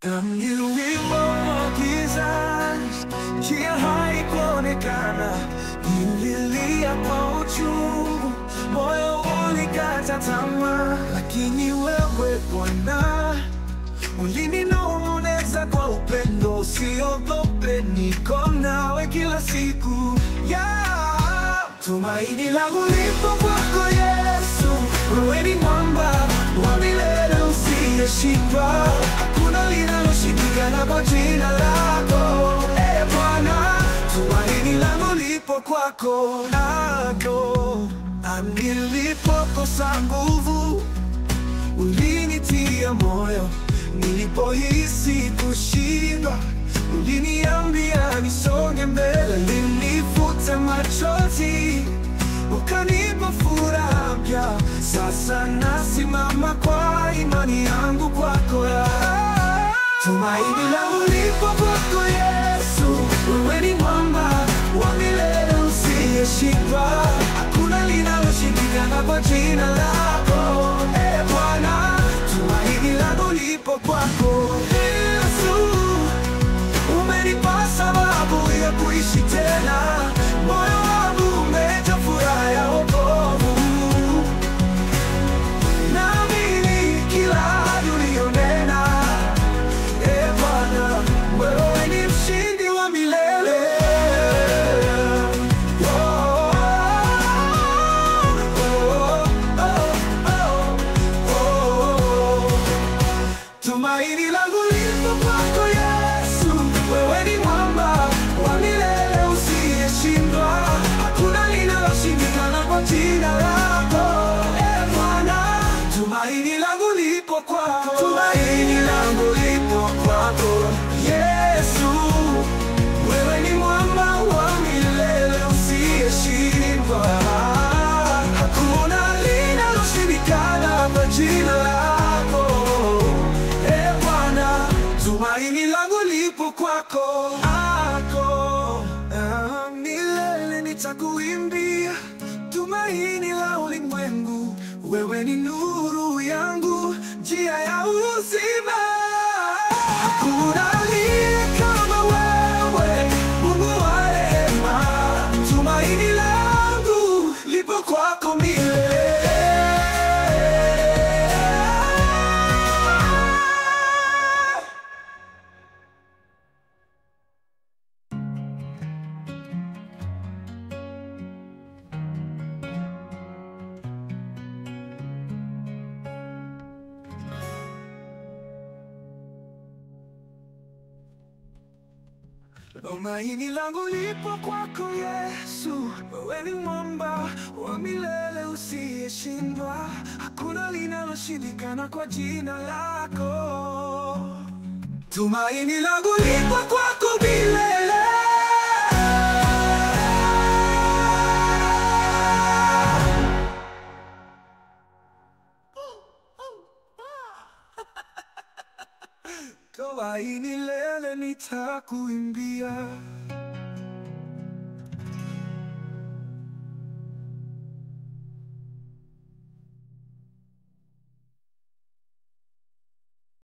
Ni wimbo wa kizazi, njia haikuonekana, nililia kwa uchungu, moyo ulikata tamaa, lakini wewe Bwana ulininong'oneza kwa upendo, usiogope, niko nawe kila siku yeah. Tumaini langu lipo kwako Yesu, wewe ni mwamba wa milele usiyeshindwa, hakuna linaloshindikana kwa jina lako e Bwana. Tumaini langu lipo kwako nako, nilipokosa nguvu ulinitia moyo, nilipohisi kushindwa uliniambia nisonge mbele, ulinifuta machozi ukanipa furaha mpya. Sasa nasimama kwa imani yangu kwako ya tumaini langu lipo kwako Yesu, wewe ni mwamba wa milele usiyeshindwa, hakuna linaloshindikana kwa jina lako e Bwana. Tumaini langu lipo kwako Yesu, umenipa sababu ya kuishi tena, moyo wangu umejaa furaha ya wokovu. Naamini kila ahadi uliyonena, e Bwana, wewe ni mshindi wa milele. Oh, oh, oh, oh, oh. Tumaini langu lipo kwako Yesu, wewe ni mwamba wa milele usiyeshindwa, hakuna linaloshindikana kwa jina lako e Bwana. Tumaini langu lipo kwako, tumaini langu lipo kwako Yesu, wewe ni mwamba wa milele usiyeshindwa, hakuna linaloshindikana kwa jina lako e Bwana. Tumaini langu lipo kwako ako ah, milele nitakuimbia, tumaini la ulimwengu, wewe ni nuru yangu, njia ya uzima. Hakuna aliye kama wewe, Mungu wa rehema, tumaini langu lipo kwako milele. Tumaini langu lipo kwako Yesu, wewe ni mwamba wa milele usiyeshindwa, hakuna linaloshindikana kwa jina lako. Tumaini langu lipo kwako milele. Tumaini lele nitakuimbia